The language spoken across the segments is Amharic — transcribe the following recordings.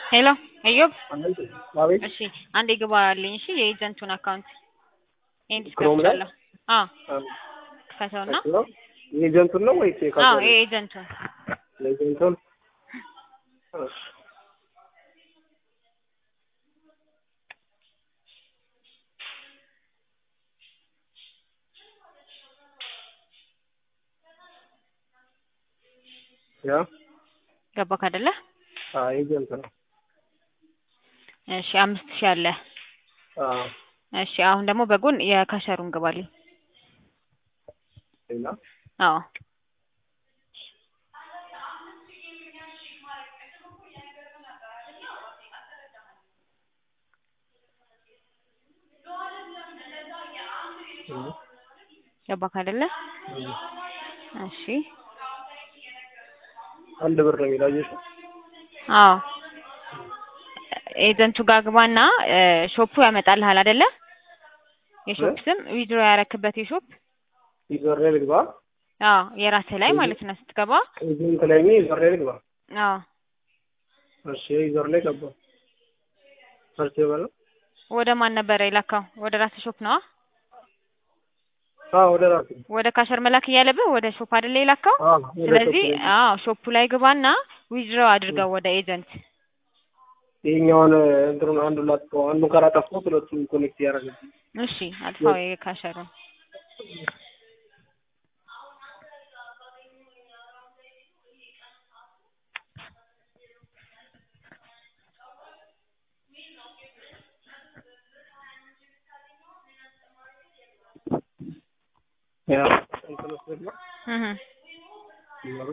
ሄሎ ኢዮብ አቤት እሺ አንዴ ግባልኝ እሺ የኤጀንቱን አካውንት ይሄን ክሮም ላይ? ዲስከፍቻለሁ አዎ ክፈተውና የኤጀንቱን ነው ወይስ አዎ የካምፓኒ? የኤጀንቱን የኤጀንቱን እሺ ያ ገባክ አይደለ አዎ ኤጀንት ነው። እሺ አምስት ሺህ አለ አዎ እሺ አሁን ደግሞ በጎን የካሸሩን ግባልኝ ሌላ አዎ እም፣ ገባክ አይደለ እም። እሺ አንድ ብር ነው የሚለው አየሽው? አዎ ኤጀንቱ ጋር ግባና እ ሾፑ ያመጣልሃል አይደለ የሾፕ እ? ስም ዊድሮ ያረክበት የሾፕ ዩዘር ላይ ልግባ? አዎ የራስህ ላይ ማለት ነው ስትገባ ኤጀንት ላይ ነኝ ዩዘር ላይ ልግባ? አዎ እሺ ዩዘር ላይ ገባሁ። ሰርች በለው። ወደ ማን ነበረ የላካው ወደ ራስህ ሾፕ ነዋ አዎ ወደ ራሴ ወደ ካሸር መላክ እያለብህ ወደ ሾፕ አይደለ የላካው አዎ ወደ ስለዚህ ሾፕ ላይ። አዎ ሾፑ ላይ ግባና ዊዝድሮ አድርገው ወደ ኤጀንት ይሄኛውን እንትኑን አንዱን ላጥፈው አንዱን ካላጠፋሁት ሁለቱም ኮኔክት ያደርጋል። እሺ አጥፋው የካሸሩን ያ እንትን ውስጥ ልግባ? እህ ይኖሩ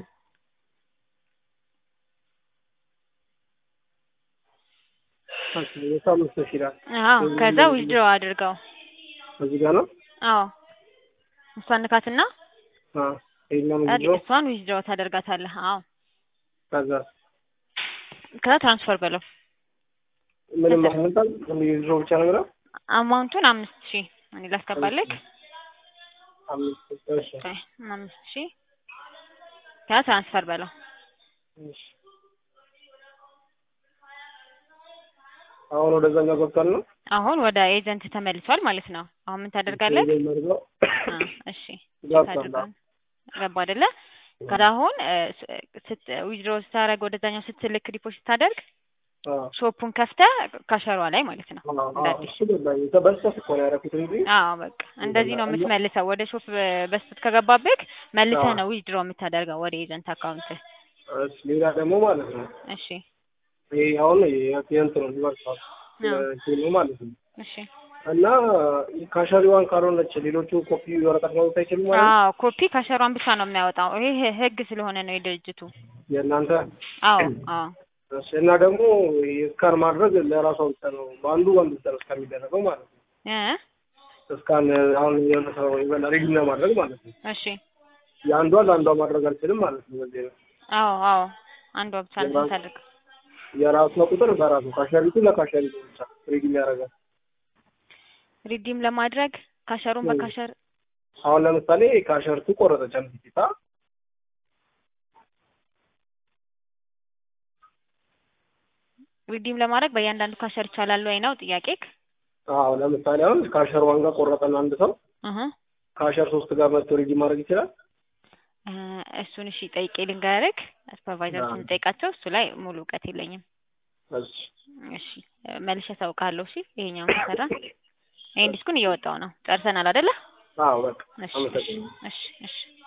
እሺ የሳምንት ሺህ ይላል። አዎ ከዛ ዊዝድሮ አድርገው እዚህ ጋር ነው? አዎ እሷን ንካትና አዎ ይሄኛው አ- ምንድን ነው? እሷን ዊዝድሮ ታደርጋታለህ አዎ ከዛ ከዛ ትራንስፈር በለው ምንም ከዛ- አልመጣም። የድሮ ብቻ ነው የሚለው? አማውንቱን አምስት ሺህ እኔ ላስገባለክ አምስት እሺ ቆይ አምስት ሺህ ከዛ ትራንስፈር በለው እሺ አሁን ወደዛኛው ገብቷል ነው? አሁን ወደ ኤጀንት ተመልሷል ማለት ነው አሁን ምን ታደርጋለህ መርገው አ እሺ ገብቷል። ታደርጋለህ ገባ አይደለ ከዛ አሁን እ ስ- ስት ዊዝድሮ ስታደርግ ወደዛኛው ስትልክ ዲፖዚት ስታደርግ አዎ ሾፑን ከፍተህ ካሸሯ ላይ ማለት ነው አዎ እንደ አዎ አዲስ እሱ ገባኝ። በስህተት እኮ ነው ያደረኩት እንጂ አዎ በቃ እንደዚህ ነው የምትመልሰው ወደ ሾፕ በስህተት ከገባብህ መልሰህ አዎ። ነው ዊዝድሮ የምታደርገው ወደ ኤጀንት አካውንት እሺ ሌላ ደግሞ ማለት ነው እሺ ይሄ አሁን የእንትኑ ሊቨርሳል አዎ ነው ማለት ነው እሺ እና ካሸሪዋን ካልሆነች ሌሎቹ ኮፒ ወረቀት ማውጣት አይችሉም ማለት ነው? አዎ ኮፒ ካሸሯን ብቻ ነው የሚያወጣው ይሄ ህግ ስለሆነ ነው የድርጅቱ የእናንተ አዎ አዎ እሺ እና ደግሞ ስካን ማድረግ ለራሷ ብቻ ነው በአንዱ አንዱ ብቻ ነው እስካን የሚደረገው ማለት ነው። እ እስካን አሁን የሆነ ሰው ይበላ ሪድ ለማድረግ ማለት ነው። እሺ የአንዷ ለአንዷ ማድረግ አልችልም ማለት ነው። በዚህ ነው አዎ አዎ አንዷ ብቻ ነው የራሱ- የምታደርገው የራሷ ቁጥር በራሱ ካሸሪቱ ለካሸሪቱ ብቻ ሪድ ያደርጋል። ሪዲም ለማድረግ ካሸሩን እ። በካሸር አሁን ለምሳሌ ካሸርቱ ቆረጠች አንድ ቲታ ሪዲም ለማድረግ በእያንዳንዱ ካሸር ይቻላል ወይ ነው ጥያቄክ? አዎ ለምሳሌ አሁን ካሸር ዋን ጋር ቆረጠን አንድ ሰው እህ ካሸር ሶስት ጋር መጥቶ ሪድ ማድረግ ይችላል። እ እሱን እሺ ጠይቄ ልንገርክ ሱፐርቫይዘሮችን አዎ። ጠይቃቸው እሱ ላይ ሙሉ እውቀት የለኝም። እሺ እሺ እ መልሼ አሳውቅሃለሁ። እሺ ይሄኛውን ከሰራ ይሄን ዲስኩን እየወጣው ነው ጨርሰናል አይደለ? አዎ በቃ እሺ እሺ አመሰግናለሁ። እሺ እሺ